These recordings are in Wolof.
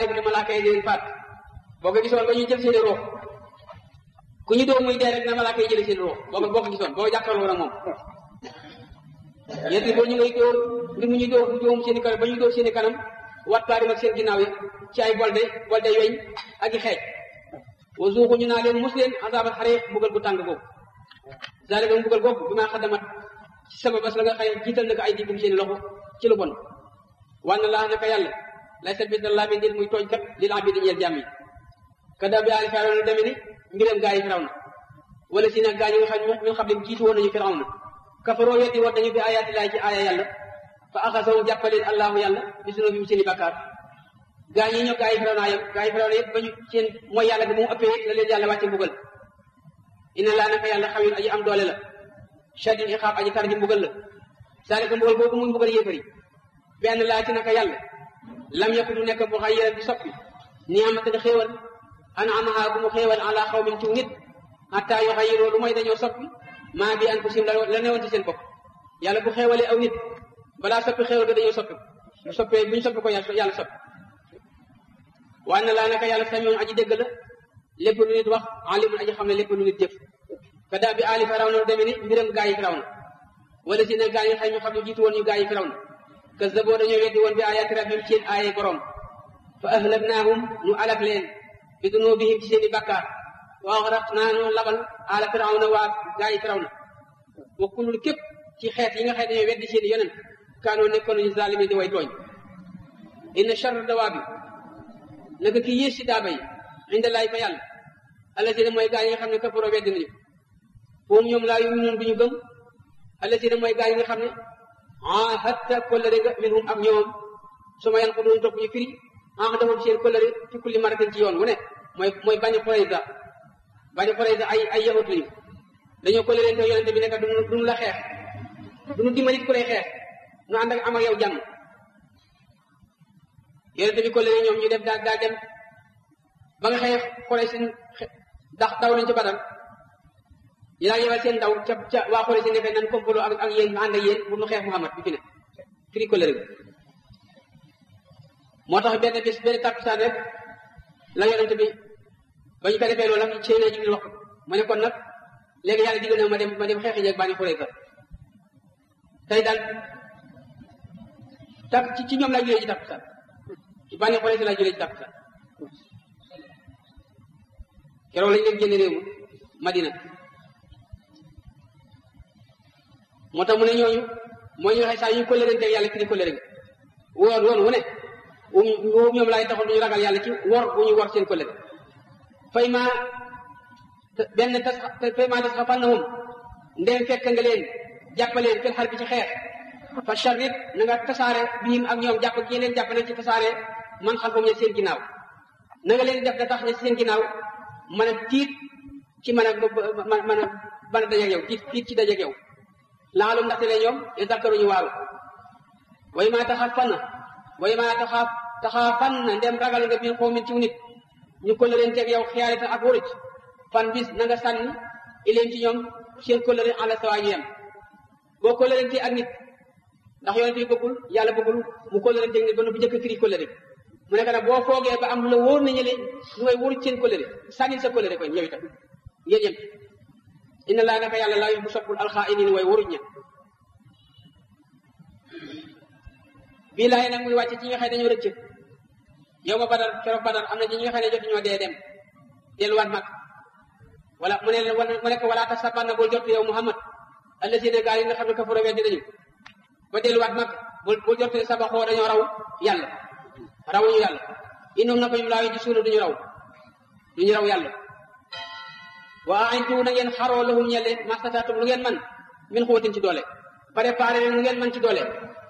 malaayika malaaka yi di leen faat boo ko gisoon ba ñuy jël seen i ruux ku ñu doon muy dee rek na malaaka yi jëlee seen i ruux boo ko boo ko gisoon boo jàkkaarloo ak moom yéen boo ñu ngay dóor ngir mu ñu dóor dóom seen i kanam ba ñu dóor seen i kanam wattaarim ak seen ginnaaw yi ci ay bolde bolde weñ ak i xeej wa zuuxu ñu naa leen mus leen azaabal xariq mbugal bu tàng boobu zalika mbugal boobu bi maa xadamat ci sabab as la nga xëy jiital na ko ay diggum seen i loxo ci lu bon wanna laa naka yàlla lay sa bis laa min muy tooñ kat li laa bi di ñeel jàmm yi kada bi aali firawna deme ni mbiram gaa yi firawna wala si nag gaa yi nga xam ñu xam ne jiitu woon nañu firawna kafaroo weddi woon nañu bi ayaati laay ci aaya yàlla fa axasahum jàppaleen allahu yàlla bi sunu bi mu seeni bakkaar gaa ñi ñoo gaa yi firawna yam gaa yi firawna yëpp ba ñu seen mooy yàlla bi mu ëppee la leen yàlla wàcce mbugal inna laa naka yàlla xawin aji am doole la shadid iqaab aji tar ji mbugal la saalika mbugal boobu muy mbugal yéefar yi benn laa ci naka yàlla lam yakun du nekk bu xayran di soppi niamatan xéewal anamaha bu mu xéewal ala xawmin ci nit hatta yu xayiroo lu mooy dañoo soppi maa bi anfusihim la la newoon ci seen bopp yàlla bu xéewalee aw nit balaa soppi xéewal ga dañoo soppi bu soppee bu ñu soppi ko yàlla soppi waaye na laa naka yàlla samiun aji dégg la lépp lu nit wax alimun aji xam ne lépp lu nit jëf ka daa bi aali firaw na demee ni mbiram gaa yi firaw na wala si ne gaa yi xëy ñu xam ne jiitu woon ñu gaa yi firaw na kazzaboo dañoo weddi woon bi ayaati rabbihim seen aaye borom fa ahlaknaahum nu alak leen bi dunubihim ci seen i bakkaar wa axraqnaa nu labal aala firawna waa gaa yi firawna wa kullul képp ci xeet yi nga xëy dañoo weddi seen i yonent kaanoo nekkoon nañu zaalimi di way tooñ inna charra dawaabi naka ki yées si daaba yi inda laay fa yàlla allasina mooy gaa yi nga xam ne kafaroo weddi nañu foofu ñoom laa yuminuun du ñu gëm allasina mooy gaa yi nga xam ne ah hatta kollëre ga minhum ak ñoom su ma yan ko doon topp ñu firi ah dafa seen kollëre fi kulli maratin ci yoon wu ne mooy mooy bañu Qurayza bañu Qurayza ay ay yahut lañu dañoo kollëre te yonente bi nekk duñu duñu la xeex duñu dimbali ku lay xeex nu ànd ak am ak yow jàmm yonente bi kollëre ñoom ñu def daal daal dem ba nga xeex Quraysh dax daw nañ ci Badar yi daal yebal seen ndaw ca ca waa Quraysh nekk nan complot ak ak yéen ànd ak yéen pour nu xeex Muhammad bi fi ne firi kollëre bi moo tax benn bis benn takkusaan rek la yonente bi ba ñu ko defee loolu nag Seydina Jibril wax ma ne kon nag léegi yàlla digal na ma dem ma dem xeexi jeeg Bani Qurayza tey daal tak ci ci ñoom laa julee ci takkusaan ci Bani Qurayza laa julee ci takkusaan keroog lañ leen génne réew mi Madina moo tax mu ne ñooñu mooy ñu waxee saa yu kollërante yàlla firi kollëre ga woon woon wu ne wu ñoom laay taxoon duñu ragal yàlla ci wor bu ñu wor seen kollëre fay ma benn tas fay ma tas xafal na moom ndem fekk nga leen jàppaleen fil xar bi ci xeex fa charrit na nga tasaare biim ak ñoom jàpp kii leen jàppale ci tasaare man xam foofu ne seen ginnaaw na nga leen def da tax ne seen ginnaaw mën a tiit ci mën a mën a mën a dajeeg yow tiit tiit ci dajeeg yow laalum ndaxte ne ñoom e dakkaruñu waaru way maa taxaaf fan na way maa taxaaf taxaaf fan na ndem ragal nga biir xoomin ci nit ñu kollëren teeg yow xiyaarita ak wuruj fan bis na nga sànni ileen ci ñoom seen kollëre ala sawa ñu yem boo kollëren te ak nit ndax yonent yi bëggul yàlla bëggul mu kollëren teeg nit ba nu bu jëkk firi kollëre mu nekk nag boo foogee ba am lu la wóor na ñële ñu ngay wuruj seen kollëre sànnil sa kollëre koy yow itam ngeen yem inna laa naka yàlla laa yu bu soppul alxaa'iniin way waruñ ña bii laay nag muy wàcce ci ñi nga xam ne dañoo rëcc yow ma badar keroog badar am na ci ñi nga xam ne jotuñoo dee dem delluwaat mag wala mu ne mu nekk wala tasabanna bul jot yow Muhammad allazina gaa yi nga xam ne kafaro weddi nañu ba delluwaat mag bul bul jot ne sabaxoo dañoo raw yàlla rawuñu yàlla innum na ko ñum laa yu di suuna duñu raw duñu raw yàlla waa aintu na ngeen xaroo lahum ñelle mastataatum lu ngeen man min xuwatin ci doole préparé leen lu ngeen man ci doole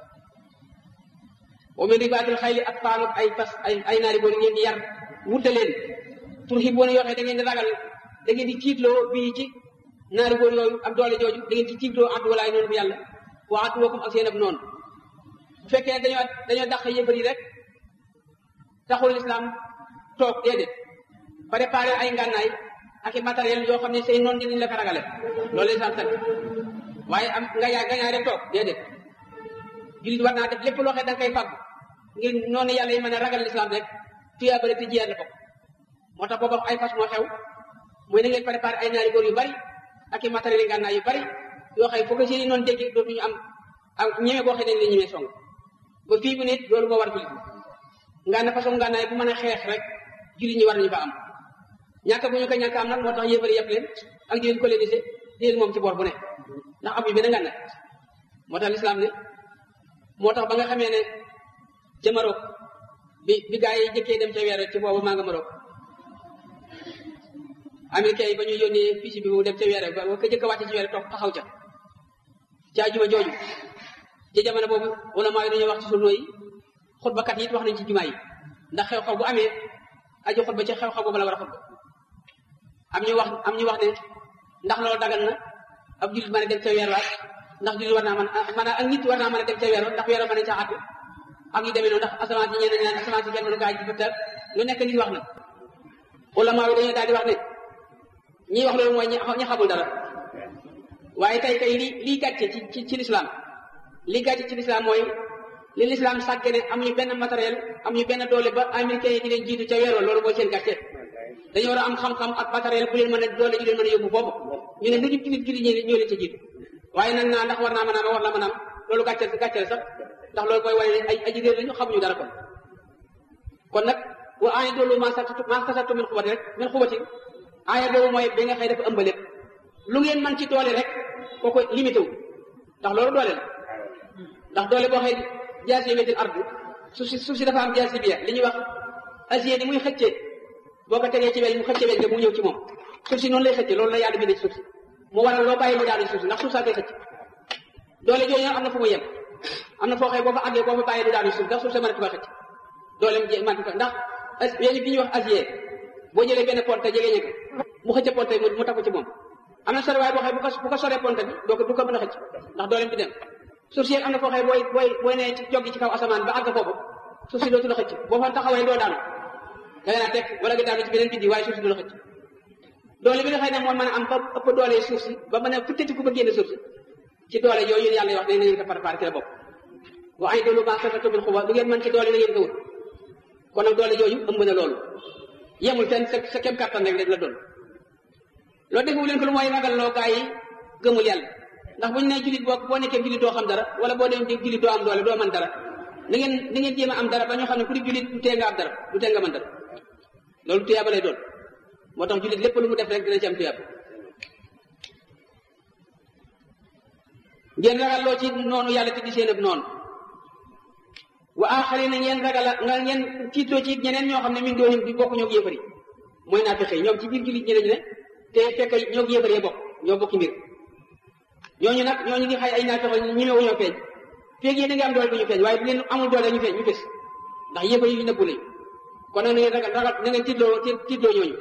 wa min ribaatil xayli ak paanu ay fas ay ay naari boor ngeen di yar wute leen turhibuuna yoo xam da ngeen di ragal da ngeen di tiitloo bii ci naari boor yooyu ak doole jooju da ngeen di tiitloo addu walaay noonu bu yàlla wa adduwakum ak seen ab noonu bu fekkee ne dañoo dañoo dàq yëfar yi rek taxul lislaam toog déedéet préparé ay ngànnaay ak i matériel yoo xam ne say noonu dinañ la ko ragale loolu lislaam sant waaye am nga yaa nga ñaare toog déedéet jullit war naa def lépp loo xam ne da nga koy fàggu ngir noonu yàlla yi mën a ragal lislaam rek tuyaabale te jiyaat la bokk moo tax booba ay fas moo xew mooy na ngeen préparé ay naari góor yu bari ak i matériel ngànnaay yu bari yoo xam ne foo ko seeni noonu dégg dootuñu am am ñeme boo xam ne ñemee song ba fii bu nit loolu moo war jullit ngaa na façon ngànnaay bu mën a xeex rek jullit ñi war nañu fa am ñàkk bu ñu ko ñàkk am nag moo tax yéefari yëpp leen ak di leen colonisé di leen moom ci bor bu ne ndax am ñu benn ngànnaay moo tax lislaam ne moo tax ba nga xamee ne ca Maroc bi bi gaa yi jëkkee dem ca weer ci boobu maa nga Maroc américain yi ba ñu yónnee fii bi mu dem ca weer ba ka jëkk a wàcce ci weer toog taxaw ca ca ajuma jooju ci jamono boobu wala maa yi dañoo wax ci sunu yi xutbakat yi it wax nañ ci jumaa yi ndax xew-xew bu amee aju xutba ci xew-xew boobu la war a xutba am ñu wax am ñu wax ne ndax loolu dagal na ab jullit mën a dem ca weer waat ndax jullit war naa mën man ak nit war naa mën a dem ca weer ndax weer mën a ca àttu ak yu demee noonu ndax asamaan si ñeneen ñaan asamaan si kenn mënu kaa ji fa tër lu nekk nit wax na ulama yi dañoo daal di wax ne ñii wax loolu mooy ñi xamul dara waaye tey tey li lii gàcce ci ci ci lislaam lii gàcce ci lislaam mooy li lislaam sàkke ne am ñu benn matériel am ñu benn doole ba américains yi di leen jiitu ca weer wa loolu mooy seen gàcce dañoo war a am xam-xam ak matériel bu leen mën a doole ju leen mën a yóbbu boobu ñu ne lu ñu jullit jullit ñi ñoo leen ca jiitu waaye nag naa ndax war naa mën a am war naa mën a am loolu gàcceel gàcceel sax ndax loolu mooy wane ne ay aji réer lañu xamuñu dara kon kon nag wa aaya doolu ma sattu ma kasattu min xubati rek min xubati aaya boobu mooy bi nga xëy dafa ëmb lépp lu ngeen mën ci doole rek kooku limité wu ndax loolu doole la ndax doole boo xëy jaasi wetil ardu suuf si suuf si dafa am jaasi biya li ñuy wax acier ni muy xëccee boo ko tegee ci weñ mu xëcce weñ nga mu ñëw ci moom suuf si noonu lay xëcce loolu la yàlla bindee ci suuf si mu waral loo bàyyi mu daal di suuf si ndax suuf saa koy xëcc doole jooju am na fu mu yem am na foo xëy boo fa àggee boo fa bàyyi du daal di suuf ndax suuf sa mën a tuba xëcc dooleem je man ndax weñ bi ñuy wax acier boo jëlee benn ponte jege ñëkk mu xëcce ponte mu tafu ci moom am na sore waaye boo xëy bu ko bu ko soree ponte bi doo ko du ko mën a xëcc ndax dooleem bi dem suuf si am na foo xëy booy booy booy nee ci joggi ci kaw asamaan ba àgg foofu suuf si dootu la xëcc boo fa taxawee doo daanu da nga naa teg wala nga daanu ci beneen biddi waaye suuf si du la xëcc doole bi nga xëy ne moom mën a am ba ëpp doole suuf si ba mën a futtati ku ba génn suuf si ci doole yooyu yàlla wax ne na ngeen ko préparé ci la bokk wa ay doolu ma safatu bil xuba lu ngeen mën ci doole na ngeen ko wut kon nag doole jooju ëmb na loolu yemul fenn sa sa kem kàttan rek la doon loolu defu leen ko lu mooy ragal loo gaa yi gëmul yàlla ndax bu ñu nee jullit boo boo nekkee jullit doo xam dara wala boo dem jullit doo am doole doo mën dara na ngeen na ngeen jéem a am dara ba ñoo xam ne ku di jullit du tee nga am dara du tee nga mën dara loolu tuyaaba lay doon moo tax jullit lépp lu mu def rek dina ci am tuyaaba ngeen ragal loo ci noonu yàlla te di seen ab noonu wa aaxari na ngeen ragal nga ngeen tiitloo ci ñeneen ñoo xam ne min doon di bokk ñoo yéefari mooy naa fexe ñoom ci biir jullit ñi lañu ne te fekk ñoo yéefaree bokk ñoo bokki mbir ñooñu nag ñooñu di xay ay naa fexe ñu ñëw ñoo feeñ feeg yéen a ngi am doole bu ñu feeñ waaye bu leen amul doole ñu feeñ ñu fes ndax yéefar yi nëbbu lañu kon nag na ngeen ragal ragal na ngeen tiitloo tiitloo ñooñu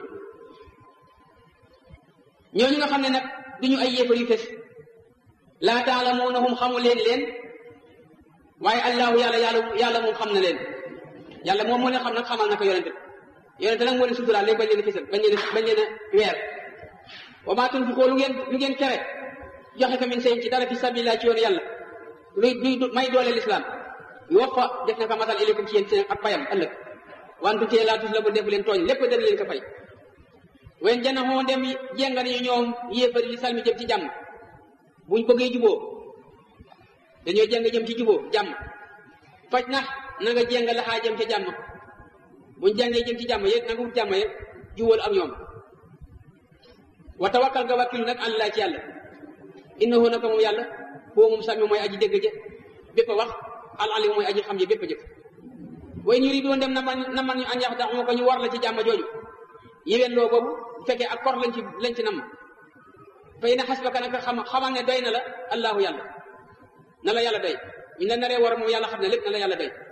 ñooñu nga xam ne nag duñu ay yéefar yu fes laa taalamuunahum xamu leen leen waaye allahu yàlla yàlla yàlla moom xam na leen yàlla moom moo leen xam nag xamal na ko yonente yonente nag moo leen suturaal léegi bañ leen a fisal bañ leen bañ leen a weer wa maa tunfiqoo lu ngeen lu ngeen kere joxe ko min seen ci dara fi sabilillah ci yoonu yàlla luy luy may doole lislaam wax fa def na ko matal ilaykum ci yéen seen ak payam ëllëg wantu tee laa tus la bu def leen tooñ lépp dana leen ko fay wen jana xoo dem jénga nañu ñoom yéefari li salmi jëm ci jàmm buñ bëggee juboo dañoo jéng jëm ci juboo jàmm faj na na nga jéng laxaa jëm ca jàmm buñ jàngee jëm ci jàmm yéen na nga wut jàmm yéen jubóol ak ñoom wa tawakkal nga wakkilu nag àllaa ci yàlla innahu naka moom yàlla foo moom sami mooy aji dégg ja bépp a wax al alim mooy aji xam ja bépp a jëf way ñu ri doon dem na man na man ñu an yax dax moo ko ñu war la ci jàmm jooju yéwén loo boobu bu fekkee ak kor lañ ci lañ ci nam fay na xas ba ka nag xam xamal ne doy na la allahu yàlla na la yàlla doy ñu la naree war moom yàlla xam ne lépp na la yàlla doy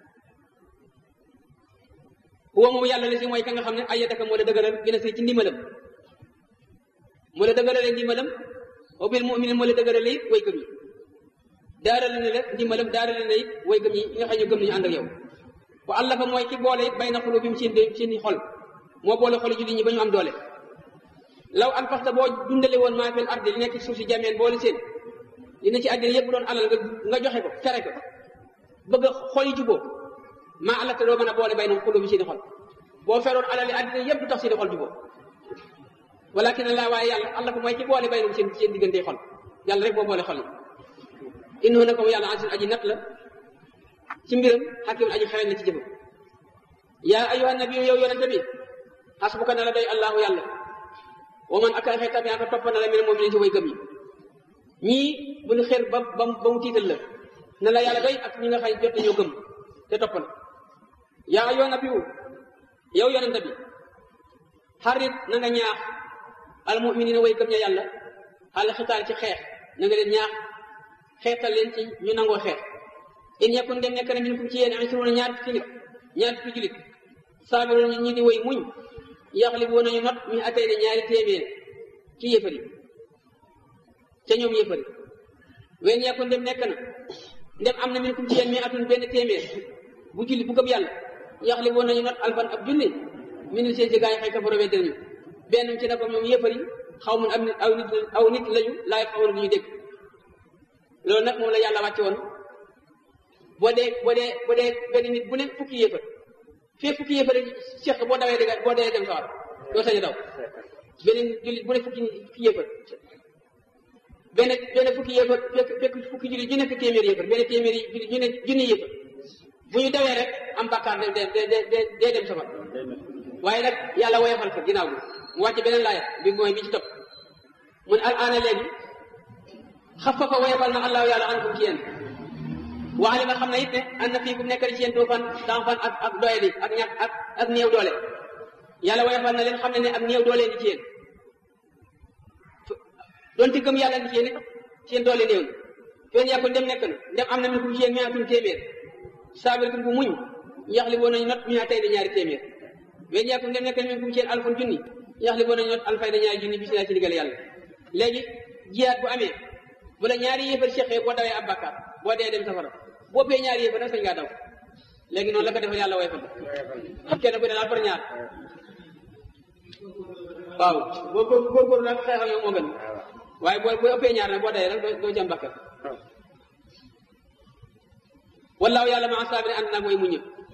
huwa moom yàlla la si mooy ka nga xam ne ayyadaka moo la dëgëral gën a si ci ndimbalam moo la dëgëralee ndimbalam wa bil mu'minin moo la dëgëralee it way gëm ñi daarale ne la ndimbalam daarale ne it way gëm ñi ñi nga xam ne gëm nañu ànd ak yow wa allafa mooy ki boole it bay na xulu bi mu seen seen xol moo boole xol jullit ñi ba ñu am doole law an faxta boo dundale woon maa fil ardi li nekk suuf si jameen boole seen li ne ci àddina yëpp doon alal nga nga joxe ko fere ko bëgg a xol yi juboo maa alata doo mën a boole bay na xulu bi seen xol boo feroon alali àddina yëpp du tax seeni xol juboo walakin laa waaye yàlla allah ko mooy ci boole bay seen seen diggante xol yàlla rek boo boole xol yi innahu nako yàlla aziz aji nat la ci mbiram xakim aji xereñ la ci jëfam yaa ayuha nabi yow yonente bi xasbuka na la doy allahu yàlla wa man aka xee tabi aka topp na la mene moom leen ci way gëm yi ñii bu ñu xeer ba ba ba mu tiital la na la yàlla doy ak ñi nga xay jot nañoo gëm te topp na yaa ayuha nabi yow yonente bi xarit na nga ñaax al muminina way gëm ña yàlla xale xitaal ci xeex na nga leen ñaax xeetal leen ci ñu nangoo xeex in yakun dem nekk na min kum ci yéen asruuna ñaar fukki nit ñaar fukki julit saabiroon ñi di woy muñ yaxlibu nañu not mi atay ne ñaari téeméer ci yëfari ca ñoom yëfari wen yakun dem nekk na ndem am na min kum ci yéen mi atun benn téeméer bu julli bu gëm yàlla yaxlibu nañu not alfan ab junni min seen si gaa yi xëy kafaro weddi nañu benn ci na ko ñoom yëfari xaw mun am aw nit aw nit lañu laay xawoon du ñu dégg loolu nag moom la yàlla wàcce woon boo dee boo dee boo dee benn nit bu ne fukki yéefar fii fukki yéefar seq boo dawee dëgg boo dee dem sawar doo sañ a daw benn jullit bu ne fukki fukki yéefar benn benn fukki yéefar fekk fekk fukki jullit ñu nekk téeméer yéefar benn téeméer jullit ñu ne junni yéefar bu ñu dawee rek am bàkkaar de de de de dem safar waaye nag yàlla woyofal ko ginnaaw bi mu wàcce beneen laaya bi mooy bi ci topp mun al aana léegi xafafa woyofal na allahu yàlla ankum ci yéen waale ma xam ne it ne am na fii ku nekk ci yéen tuufan daan fan ak ak doyadi ak ñàkk ak ak néew doole yàlla woyofal na leen xam ne ne ak néew doole ngi ci yéen donte gëm yàlla ngi ci yéen it seen doole néew na fen yàkkul dem nekk na dem am na mi kum ci yéen mi atum téeméer saabir kum bu muñ yaxli boo nañu not mi tey da ñaari téeméer fen yàkkul dem nekk na mi kum ci yéen alfun junni yaxli boo nañu not alfay da ñaari junni bis naa ci digal yàlla léegi jiyaat bu amee bu la ñaari yéefar seqee boo dawee ab bàkkaar boo dee dem safara boo pee ñaari yéefar nag sañ ngaa daw léegi noonu la ko defal yàlla way fa kenn ku ne daal par ñaar waaw boo ko góorgóorlu nag xeexal yow moo gën waaye boo boo ëppee ñaar nag boo dee rek doo ci am bàkkaar wallaahu yàlla ma saabiri ànd nag mooy muñ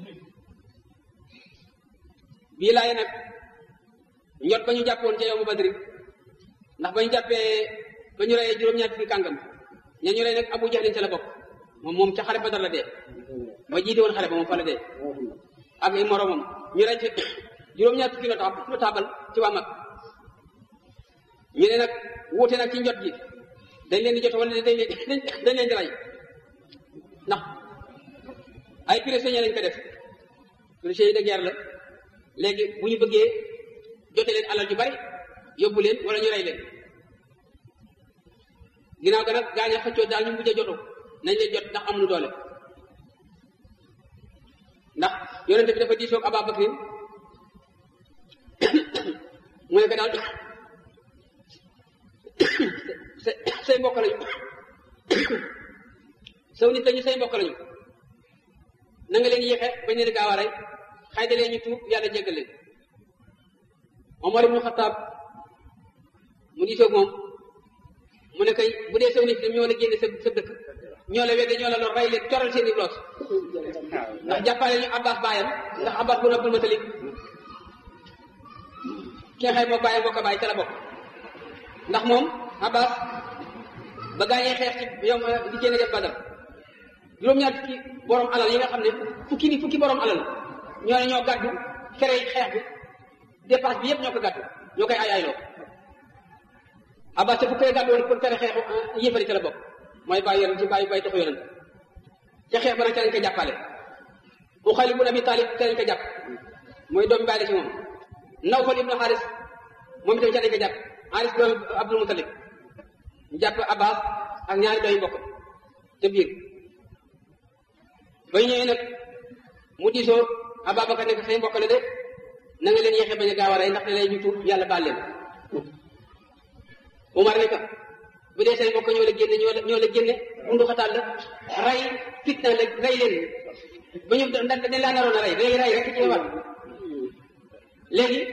bii laay nag njot ba ñu jàppoon ca yow mu badri ndax ba ñu jàppee ba ñu reyee juróom-ñaar fukki kàngam ña ñu rey nag abu jahlin ca la bokk moom moom ca xare badar la dee ba jiite woon xare ba moom fa la dee ak ay moromam ñu rey ci juróom-ñaar fukki la taabal ci waa mag ñu ne nag wuute nag ci njot gi dañ leen di jot wala dañ leen dañ leen di rey ndax ay prisonniers lañ ko def prisonniers de guerre la léegi bu ñu bëggee jote leen alal ju bari yóbbu leen wala ñu rey leen ginnaaw ga nag gaañ a xëccoo daal ñu mujj a jotu nañ leen jot ndax amuñu doole ndax yonente bi dafa diisoog Abaa Bakrin mu ne ko daal say mbokk lañu saw nit lañu say mbokk lañu na nga leen yéexe bañ leen gaaw a rey xëy da leen ñu tuub yàlla jéggal leen Omar ibnu Xataab mu diisoog moom mu ne kay bu dee saw nit ñoo la génne sa sa dëkk ñoo la wedde ñoo la lor rey leen coral seen i loos ndax jàppale ñu Abbas baayam ndax Abbas bu Abdul Mutalib kee xëy moo bàyyam bokk bàyyi ca la bokk ndax moom Abbas ba gaañee xeex ci yow di génne def Badar juróom-ñaar fukki borom alal yi nga xam ne fukki ni fukki borom alal ñoo ne ñoo gàddu fere xeex bi dépense bi yëpp ñoo ko gàddu ñoo koy ay ayloo Abbas ca fukkee gàddu woon pour fere xeexu yëfari ca la bokk mooy bàyyi yonent ci bàyyi bàyyi taxu yonent ca xeex ba nag ca lañ ko jàppale bu Xaalid ibn Abi Talib ca lañ ko jàpp mooy doomi bàyyi la ci moom Nawfal ibnu Xaaris moom itam ca lañ ko jàpp Xaaris doomi Abdul Mutalib ñu jàpp Abbas ak ñaari doomi mbokk ca biir bay ñëwee nag mu diisoo Ababacar ne ko say mbokk la de na nga leen yéexee bañ a gaaw a rey ndax da lay ñu tuub yàlla baal leen Umar ne ko bu dee say mbokk ñoo la génne ñoo la ñoo la génne bundu xataal la rey fitna la rey leen ba ñu dañ laa naroon a rey rey rey rek ci war léegi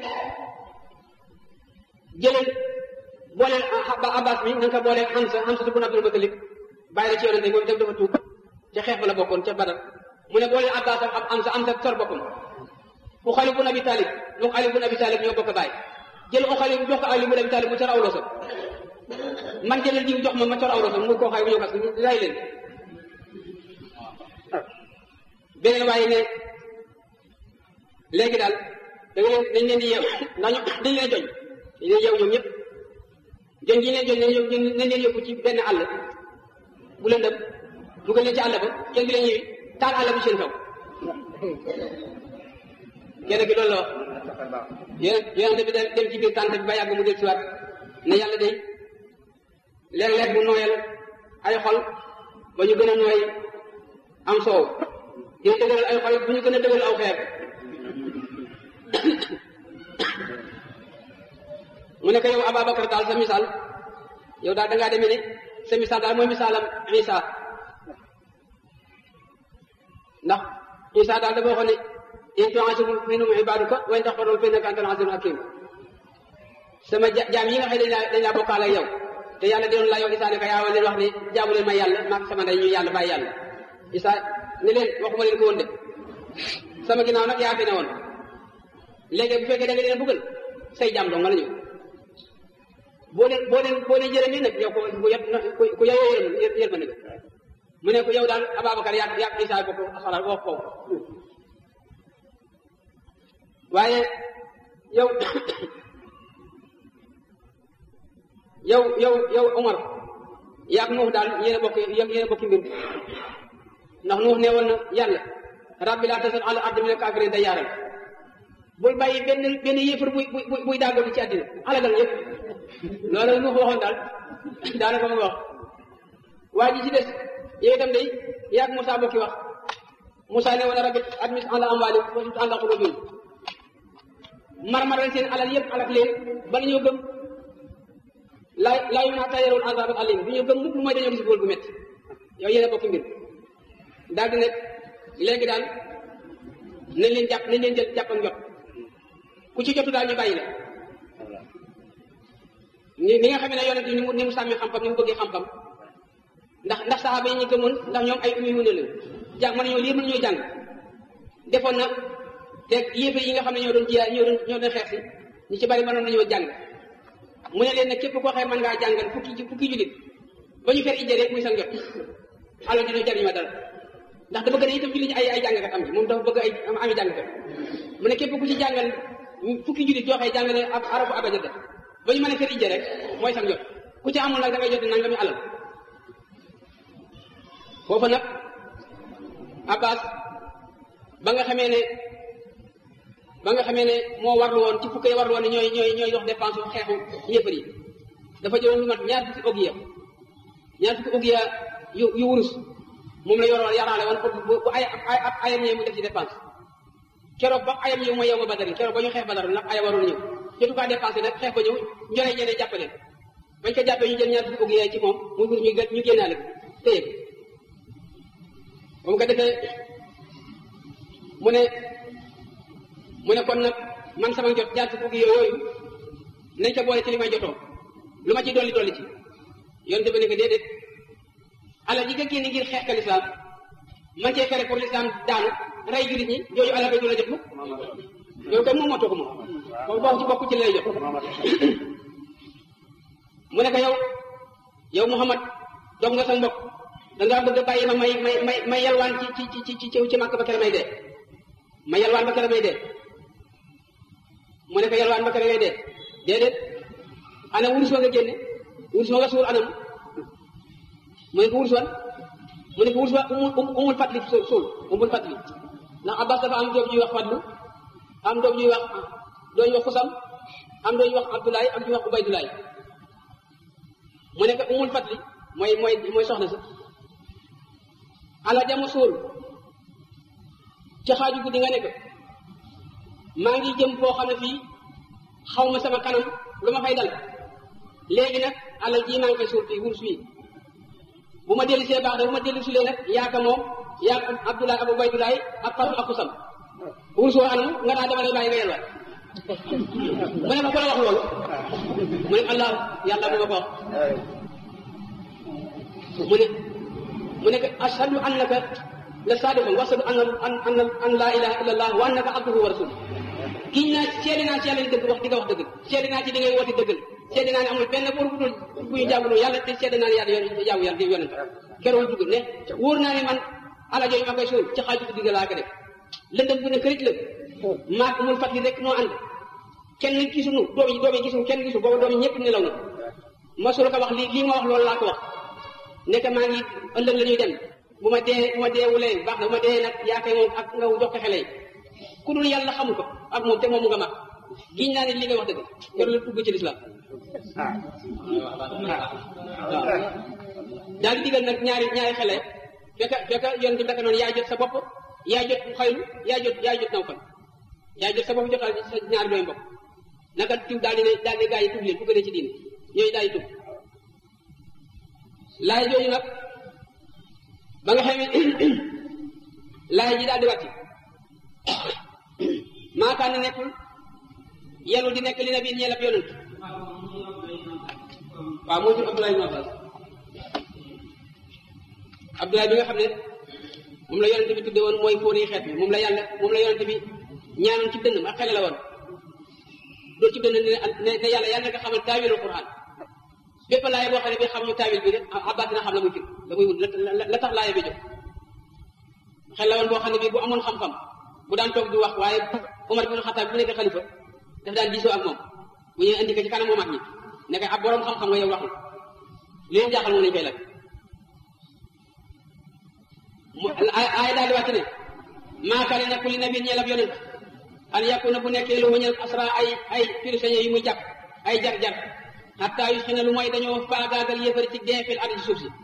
jëleen booleel Abbas mi na nga ko booleel Hamza Hamza bu Abdul Mutalib bàyyi la ci yonente moom itam dafa tuub ca xeex ba la bokkoon ca Badar mu ne booleel Abbas ak Hamza Hamza sor boppam Uxali bun Abi Talib Uxali bun Abi Talib ñoo bokk baay jël Uxali jox ko Ali bun Abi Talib mu cor awloo sa man jëlal jiw jox ma ma cor awloo sa mu koo xay bu ñëw kas ray leen beneen waaye ne léegi daal da nga leen dañ leen di yeew ndax ñu dañ leen joñ dañ leen yeew ñoom ñëpp joñ ji leen joñ nañ leen yóbbu ci benn àll bu leen dem dugal leen ci àll ba kenn bi leen ñëwi taal àll bi seen kaw kenn ki loolu la wax yéen yonente bi dem ci biir tànt bi ba yàgg mu del siwaat ne yàlla day léeg-léeg bu nooyal ay xol ba ñu gën a nooy am soow dina dëgëral ay xol bu ñu gën a dëgëral aw xeer mu ne ko yow Ababacar daal sa misaal yow daal da ngaa demee ne sa misaal daal mooy misaalam Isa ndax Isa daal dafa waxoon ne in tu'azzibhum fa innahum ibaaduka wa in taghfir lahum fa innaka antal azizul hakim sama jaam yi nga xam ne dañ laa dañ laa bokkaale ak yow te yàlla doon la yow Isa ne ko yaa leen wax ne jaamu leen ma yàlla maag sama ndey ñu yàlla bàyyi yàlla Isa ne leen waxuma leen ko woon de sama ginnaaw nag yaa fi ne woon léegi bu fekkee da nga leen bëggal say jaam dong nga la ñëw boo leen boo leen boo leen jërëmee nag yow ko ku yet ku ku yeyoo yërëm yërmande nga mu ne ko yow daal Ababacar yaa yaa Isa bokk xalaat wax ko waaye yow yow yow yow Omar yaag Nuux daal yéen a bokk yéen a bokki mbir ndax Nuux ne woon na yàlla rabbi laa tasal ala ardi mina kaafiriin dayyaaran bul bàyyi benn benn yéefar buy buy buy daagoo ci àddina alagal yëpp loolu Nuux waxoon daal daanaka mu wax waa ji ci des yow itam day yaag Moussa bokki wax Moussa ne woon rabbi admis ala amwaali wa sut ala qulubihim marmaral seen alal yëpp alak leen bala ñoo gëm laa laa yu naa tayaroon azab alim bu ñu gëm mukk lu mooy dañoo gis bool bu métti yow yéen a bokk mbir daal di ne léegi daal nañ leen jàpp nañ leen jël jàpp ak njot ku ci jotu daal ñu bàyyi la ni ni nga xam ne yonent ni mu ni mu sàmmee xam-xam ni mu bëggee xam-xam ndax ndax saxaaba yi ñu gëmoon ndax ñoom ay ummi wune leen jàng mën nañoo lire mën nañoo jàng defoon na te yéefe yi nga xam ne ñoo doon jiyaay ñoo doon ñoo doon xeex si ñu ci bari mënoon nañoo jàng mu ne leen nag képp koo xam mën ngaa jàngal fukki fukki jullit ba ñu fer ijjee rek muy sa njot alal dina jariñ ma dara ndax dafa gën a itam jullit ñi ay ay jàngkat am ji moom dafa bëgg ay ami jàngkat mu ne képp ku ci jàngal fukki jullit yoo xëy jàngale ab arabu abajada ba ñu mën a fer ijjee rek mooy sa njot ku ci amul nag da ngay jot nangami alal foofa nag Abbas ba nga xamee ne ba nga xamee ne moo warlu woon ci fukki warlu woon ne ñooy ñooy ñooy dox dépense xeexu yëppar yi dafa jëloon lu mat ñaar fukki ogiya ñaar fukki ogiya yu yu wurus moom la yoroon yaraale woon pour bu ay ay ayam ñëw mu def ci dépense keroog ba ayam ñëw mooy yow ma badari keroog ba ñu xeex badar nag aya waroon ñëw jotu kaa dépensé nag xeex ba ñëw njoree ñeneen jàppale bañ ko jàppee ñu jël ñaar fukki ogiya ci moom muy wurus ñu ñu génnaale ko téye ko ba mu ko defee mu ne mu ne kon nag man sama jot jaar fukki yooyu nañ ko boole ci li may jotoo lu ma ci dolli dolli ci yonte ba ne ko déedéet alal ji nga génne ngir xeex ka lislaam man cee fere pour lislaam daanu rey jullit ñi yooyu alal ba du la jot mukk yow kay moom moo ko moom moom bokk ci bokk ci lay jot mu ne ko yow yow Muhammad dog nga sa mbokk dangaa bëgg a bàyyi ma may may may may yalwaan ci ci ci ci ci ci màkk ba kere may dee ma yalwaan ba kere may dee mu ne ko yalwaan ba kere ngay dee déedéet ana wurus wa nga génne wurus wa nga suul anam mu ne ko wurus wan mu ne ko wurus wa umul umul fatli suul umul fatli ndax abbas dafa am doom ñuy wax fatlu am doom ñuy wax doom ñuy wax xusam am doom ñuy wax abdoulaye am ñuy wax ubaydulaay mu ne ko umul fatli mooy mooy mooy soxna sa ala jama suul ci xaaju guddi nga ne ko maa ngi jëm foo xam ne fii xaw ma sama kanam lu ma fay dal léegi nag alal jii maa ngi koy suul fii wurus fii bu ma dellu see baax da bu ma dellu sulee nag yaaka moom yaak Abdoulaye Abou Baydulaay ak Fatou ak Kusam wurus woo anam nga daa dama lay bàyyi nga yelwaat mu ne ma ko la wax loolu mu ne allah yàlla bu ma ko wax mu ne mu ne ashhadu annaka la sadiqun wa ashhadu anna an an laa ilaha illa allah wa annaka abduhu wa rasuluh giñ naa seede naa ci yàlla ni dëgg wax di nga wax dëgg seede naa ci di ngay woote dëggal seede naa ne amul benn buur bu dul bu ñu jàmmuloo yàlla te seede naa ne yàlla yoon jaamu yàlla di yonent keroog dugg ne wóor naa ne man ala jooju ma koy suul ci xaaju ko digga laa ko def lëndëm bu ne kërit la maak mun fat li rek noo ànd kenn gisuñu doom yi doom yi gisuñu kenn gisu booba doom yi ñëpp nelaw na masul ko wax lii lii ma wax loolu laa ko wax nekk maa ngi ëllëg la ñuy dem bu ma dee bu ma deewulee baax na bu ma dee nag yaa koy moom ak nga jox ko xele yi ku dul yàlla xamu ko ak moom te moom mu nga mag giñ naa ne li nga wax dëgg keroog la dugg ci lislaam waaw daal di digal nag ñaari ñaari xele fekk fekk yoon bi daka noonu yaa jot sa bopp yaa jot xaylu yaa jot yaa jot naw fan yaa jot sa bopp jotal sa ñaari dooy mbokk naka tub daal di ne daal di gaa yi tub leen bu gënee ci diine ñooyu daal di tub laay jooju nag ba nga xamee laay ji daal di wàcc maakaan na nekkul yelu di nekk li na biin ñeelab yonent waaw moo jur Abdoulaye ibn Abbas Abdoulaye bi nga xam ne moom la yonent bi tudde woon mooy fóori xeet bi moom la yàlla moom la yonent bi ñaanoon ci dënnam ak xale la woon doo ci dënn ne ne yàlla yàlla nga xamal taawilul Qur'an bépp laaya boo xam ne bi xam ñu taawil bi rek Abbas dina xam la muy fir la muy wut la tax laaya bi jóg xel la woon boo xam ne bi bu amoon xam-xam bu daan toog di wax waaye Omar bin Xattaab bu nekk xalifa daf daan diisoo ak moom bu ñëwee indi ko ci kanam moom ak ñi nekk ab borom xam-xam nga yow waxul li leen jaaxal moom lañ koy laaj mu aaya daal di wàcc ne maa kaane nekku li nabi ñeel ab yonent an yakuna bu nekkee lu wëñal asra ay ay prisonniers yu muy jàpp ay jar-jar hatta yu xina lu mooy dañoo faagaagal yëfari ci deefil ardi suuf si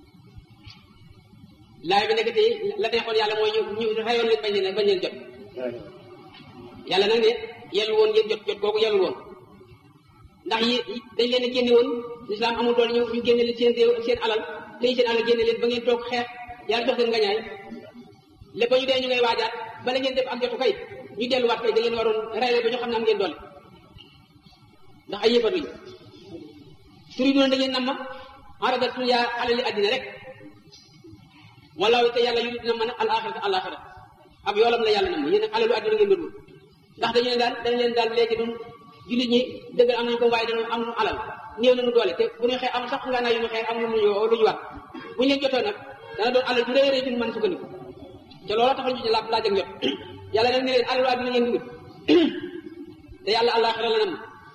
laay bi nekk tey la neexoon yàlla mooy ñu ñu rayoon leen bañ leen bañ leen jot yàlla nag ne yellu woon ngeen jot jot googu yellul woon ndax yi dañ leen a génne woon lislaam amul doole ñu ñu génne leen seen réew seen alal tey seen alal génne leen ba ngeen toog xeex yàlla jox leen ngañaay lépp ñu dee ñu ngay waajaat bala ngeen def ak jotu kay ñu delluwaat kay da ngeen waroon rey leen ba ñu xam ne am ngeen doole ndax ay yëfar lañu turi duna da ngeen nam ma arada dunya alali addina rek wala te yàlla yu dina mën a al axirata al axira ab yoolam la yàlla nam ma yéen nag alalu addina ngeen doon ndax dañu ne daal dañ leen daal léegi dun jullit ñi dëgg am nañu ko waaye dañu am nu alal néew nañu doole te bu ñu xeex am sax nga naa yu ñu xeex am lu ñu lu ñu war bu ñu leen jotoo nag dana doon alal ju rëy rëy duñu mën sukkandiku te loola taxal ñu ci laaj laaj ak jot yàlla nag ne leen alalu addina ngeen dugut te yàlla àllaaxira la nam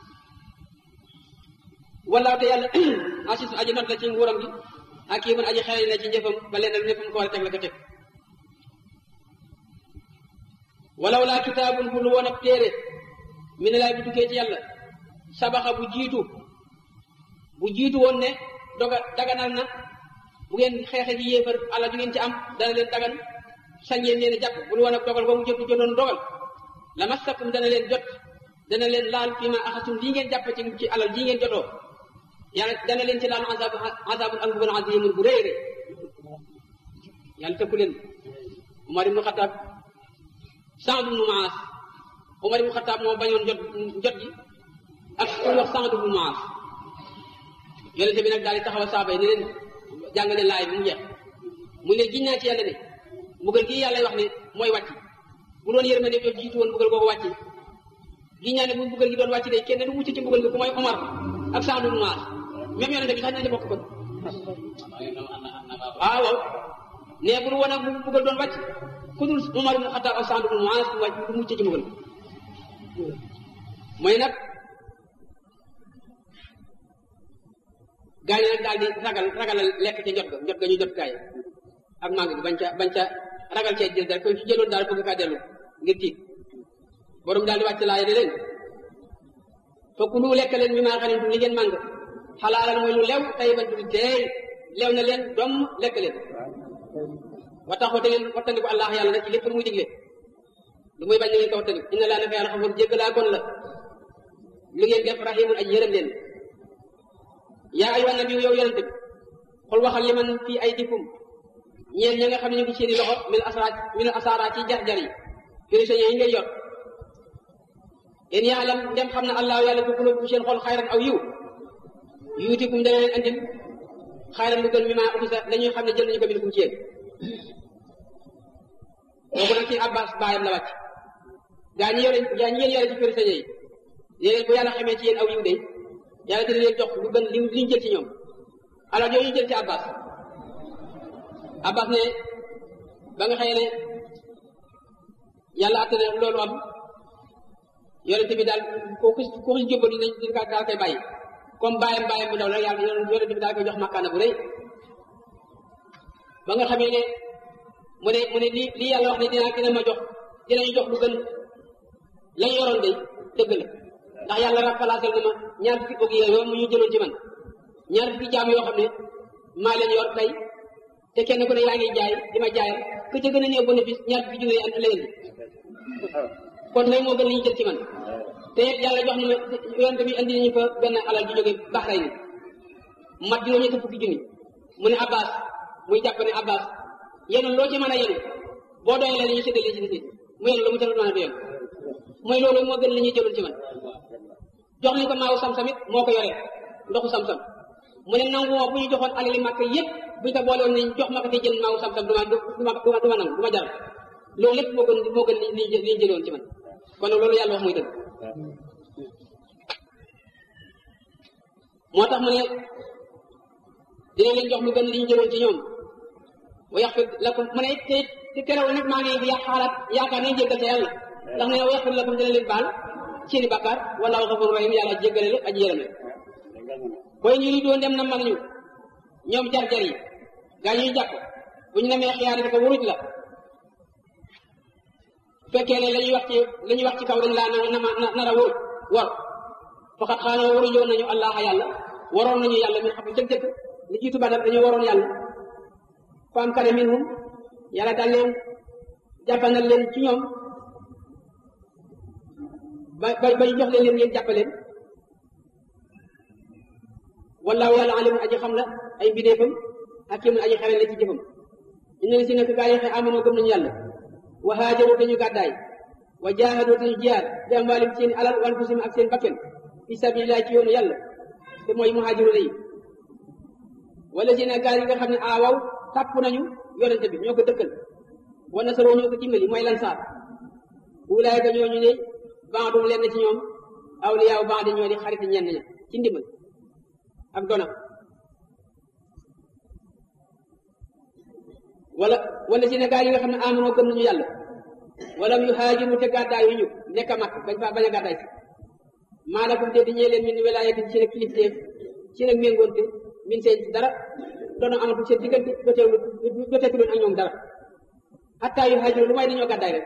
wala te yàlla asis aji not la ci nguuram gi ak kii man aji xelal la ci njëfam ba leen lu ne fa mu ko war a teg la ko teg walaw laa kitaabun bu lu woon ab téere mi ne laay bu tukkee ci yàlla sabaxa bu jiitu bu jiitu woon ne doga daganal na bu ngeen xeexe ji yéefar ala ju ngeen ci am dana leen dagan sañ ngeen leen a jàpp bu lu woon ab dogal ba mu jotu jotoon dogal la massakum dana leen jot dana leen laal fii ma axasum lii ngeen jàpp ci ci alal jii ngeen jotoo yàlla dana leen ci laal azab azabun ak mbugal azimun bu rëy rëy yàlla tëkku leen Umar ibnu Xataab Saad ibnu Maas Umar ibnu Xataab moo bañoon jot jot gi ak ku wax Saad ibnu Maas yonente bi nag daal di taxaw saaba yi ne leen jàng leen laay bi mu jeex mu ne giñ naa ci yàlla ne mbugal gii yàlla wax ne mooy wàcc bu doon yërmande def jiitu woon mbugal googu wàcc giñ naa ne bu mbugal gi doon wàcc de kenn du mucc ci mbugal gi ku mooy Omar ak Saad ibnu Maas même yonente bi sax nañu bokk kon waaw waaw ne bu du woon ak bu mbugal doon wàcc ku dul Umar ibn Xattaab ak Saad ibn Muaaz du wàcc du mucc ci mbugal mooy nag gaa yi nag daal di ragal ragalal lekk ca jot ga jot ga ñu jot gaa yi ak màng bi bañ ca bañ ca ragal cee jël daal koy ci jëloon daal bëgg kaa dellu ngir tiit borom daal di wàcc laaya ne leen fokk lu lekk leen mi maa xanintu li ngeen màng xalaalal mooy lu lew tey bañ tuddi teey lew na leen doom lekk leen wa tax wate ngeen wattandiku allah yàlla nag ci lépp lu muy digle lu muy bañ na ngeen ko wattandiku inna laa naka yàlla xafoor jéggalaa kon la lu ngeen def rahimun aj yërëm leen yaa ayyuhan nabi yow yonente bi xul waxal li man fii ay dikum ñeen ña nga xam ne ñu ngi seeni loxo min asara min asara ci jar-jar yi prisonniers yi ngay yor yéen yaalam dem xam ne allah yàlla bu kulóobu seen xol xayran aw yiw yuutikum dana leen andil xayran lu gën mi maa uxisa dañuy xam ne jël nañu ko min kum ci yéen kooku nag ci abbas baayam la wàcc gaa ñi yore gaa ñi ngeen yore ci kër sañe yi yéen bu yàlla xamee ci yéen aw yiw de yàlla dina leen jox lu gën li li ñu jël ci ñoom alors yooyu ñu jël ci abbas abbas ne ba nga xëyee ne yàlla atte ne loolu am yonente bi daal ko ku ku xis jóbal dinañ dina kaa daal koy bàyyi comme bàyyam bàyyam bu ndaw la yàlla yonente bi daal koy jox makkaana bu rëy ba nga xamee ne mu ne mu ne lii lii yàlla wax ne dinaa dina ma jox dinañu jox lu gën lañ yoroon day dëgg la ndax yàlla rappalaasal na ma ñaar fukki bëgg yooyu mu ñu jëloon ci man ñaar fukki jaam yoo xam ne maa leen yor tey te kenn ku ne yaa ngi jaay di ma jaayal ku ca gën a néew bénéfice ñaar fukki junne yi la indi kon lay moo gën li ñu jël ci man te it yàlla jox na ma yonente bi indi nañu fa benn alal ju jóge Bahrayn mat juróom ñetti fukki junni mu ne Abbas muy jàpp ne Abbas yenu loo ci mën a yenu boo doyee la ñu séddale ci nit mu yenu lu mu talul mën a doyal mooy loolu moo gën li ñuy jëloon ci man jox nañ ko maawu sam-sam it moo ko yoree ndoxu sam-sam mu ne nangu moo bu ñu joxoon alali màkk yépp bu ñu ko boole woon nañ jox ma ko te jël maawu sam-sam du ma du ma du ma du ma nangu du ma jaral loolu lépp moo gën moo gën li li ñu jëloon ci man kon loolu yàlla wax muy dëgg moo tax mu ne dina leen jox lu gën li ñu jëloon ci ñoom wa yaxfir lakum mu ne te te terewul nag maa ngi ya xaalaat yaakaar nañ jéggal te yàlla ndax ne wa yaxfir lakum dina leen baal seeni bàkkaar wallaahu xafur rahim yàlla jéggale la aji yërëm la booy ñu doon dem na mag ñu ñoom jar-jar yi gaa ñuy jàpp bu ñu demee xiyaar ko wuruj la fekkee ne la ñuy wax ci la ñuy wax ci kaw dañ laa na na nar a wóor war faxat xaanoo waruñoon nañu allah yàlla waroon nañu yàlla min xam jëg-jëg li jiitu badar dañoo waroon yàlla fa am kane minhum yàlla daal leen jàppanal leen ci ñoom ba ba ba ñu jox leen leen ngeen jàppaleen wallaahu yàlla alimun aji xam la ay mbindeefam hakimun aji xereñ la ci jëfam inna li si nekk gaa yi xëy amanoo gëm nañu yàlla wa haajaru dañu gàddaay wa jaahadu dañu jiyaar bi amwaalim seen alal wa anfusihim ak seen bakken fi sabilillah ci yoonu yàlla te mooy muhaajiru yi wala si ne gaa yi nga xam ne aawaw tàpp nañu yonente bi ñoo ko dëkkal wa nasaroo ñoo ko dimbali mooy lansaar ulaayka ñooñu ne baadum lenn ci ñoom awliyaaw baadi ñoo di xarit ñenn ña ci ndimbal ak dona wala wala si ne gaa yi nga xam ne amanoo gëm nañu yàlla wala yu haajiru te gàddaay yu ñu nekk a mag bañ fa bañ a gàddaay si maalakum te di ñee leen min wilaayati ci nag kilifteef ci nag méngoonte min seen dara doona amatul seen diggante joteewlu joteetu leen ak ñoom dara hatta yu haajiru lu may dañoo gàddaay rek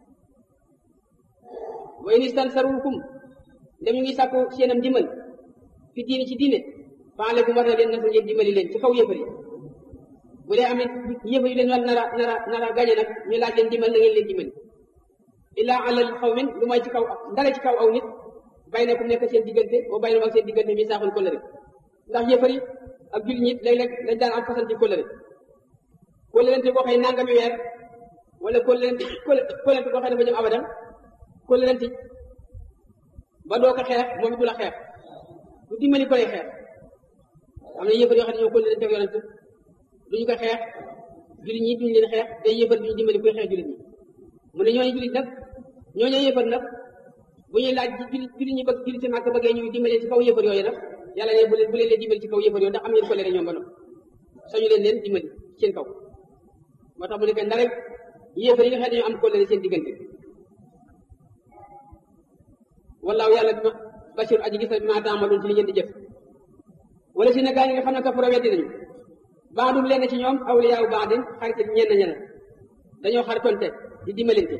wa in istansarukum ndem ñu ngi sàkku seenam dimbal fi diine ci diine faalekum war na leen nasru ngeen dimbali leen ci kaw yëfar yi bu dee amit yëfar yu leen war nara nara nara gañe nag ñu laaj leen dimbal na ngeen leen dimbali illaa alal xawmin lu may ci kaw ndale ci kaw aw nit bay na ku nekk seen diggante boo bay na ak seen diggante mi saaxul kóllëre ndax yëfar yi ak jullit ñi léeg-léeg dañ daan am fasanti kóllëre kóllërente boo xëy nangami weer wala kóllërente kóllërente boo xëy dafa jëm abadan kóllërente ba doo ko xeex moom it du la xeex du dimbali ko lay xeex am na yëfar yoo xam ne ñoo kóllërente ak yonent duñu ko xeex jullit ñi duñu leen xeex day yëfar duñu dimbali koy xeex jullit ñi mu ne ñooñu jullit nag ñooñu yëfar nag bu ñuy laaj jullit jullit ñi bëgg jullit màkk bëggee ñuy dimbali ci kaw yëfar yooyu nag yàlla ne bu leen bu leen leen dimbali ci kaw yëfar yooyu ndax am ngeen ko leere ñoom ba noppi sañu leen leen dimbali seen kaw moo tax mu ne que ndare yëfar yi nga xam ne ñoo am ko leere seen diggante wallaahu yàlla bi ma basir aji gis na bi ma taamaloon ci li ngeen di jëf wala si ne gaa yi nga xam ne kafara weddi nañu baadum lenn ci ñoom awliyaaw baadin xarit ñenn ñeneen dañoo xaritonte di dimbalante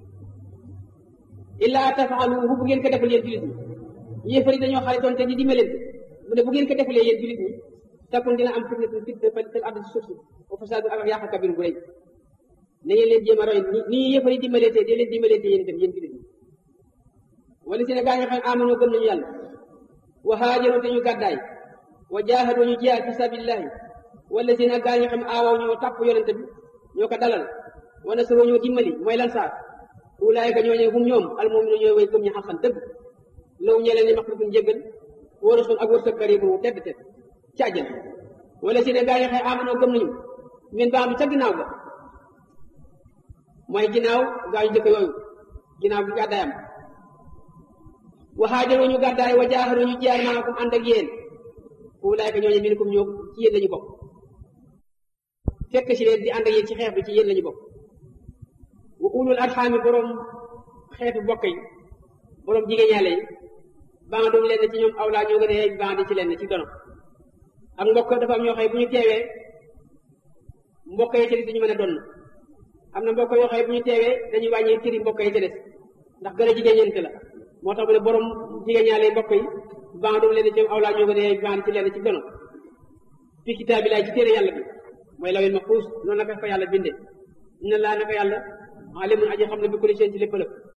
illaa tafaaluhu bu ngeen ko defal yéen julit ñi yéefar yi dañoo xaritonte di dimbalante mu ne bu ngeen ko defalee yéen julit ñi takun dina am fitna fitna fil ardi suuf si wa fasaadu ak yàq kabir bu rëy na ngeen leen jéem a roy ni ni yéefar yi dimbalante di leen dimbalante yéen itam yéen julit ñi wala si ne gaa ñoo xam ne amanoo gëm nañu yàlla wa haajaru te ñu gàddaay wa jaahadu ñu jihaad fi sabilillahi wala si ne gaa ñoo xam ne aawaw ñoo tàpp yonente bi ñoo ko dalal wa nasaroo ñoo dimbali mooy lan saar ulaayka ñoo ñëw hum ñoom almu'minu ñooy way gëm ñi xaqan dëgg law ñee leen ni maxfiratuñ jéggal wala sun ak wërsëg karibu tedd tedd ci àjjana wala si ne gaa ñoo xam ne amanoo gëm nañu min baax bi ca ginnaaw ga mooy ginnaaw gaa ñu jëkk yooyu ginnaaw gi gàddaayam waxaajaru ñu gàddaay wa jaaxaru ñu jaar maakum ànd ak yéen ulaayka ñooñu minkum ñoo ci yéen lañu bokk fekk si leen di ànd ak yéen ci xeex bi ci yéen lañu bokk wa ulul arxaami boroom xeetu bokk yi boroom jigéen yàlla yi bandum leen ci ñoom awlaa ñoo gën a yeey bandi ci leen ci dono ak mbokk dafa am ñoo xëy bu ñu teewee mbokk yi ci des dañu mën a donn am na mbokk yoo xëy bu ñu teewee dañuy wàññi cëri mbokk yi ci des ndax gën a jigéen ñeent la moo tax mu ne borom jigéen ñaale mbokk yi bandum leen ci ñoom awlaa ñoo gën a yeey bandi ci leen ci dono fi kitaabi laay ci téere yàlla bi mooy lawil mahfuus noonu la ko fa yàlla bindee inna laa naka yàlla alimun aji xam ne bi kulli shay'in ci lépp lépp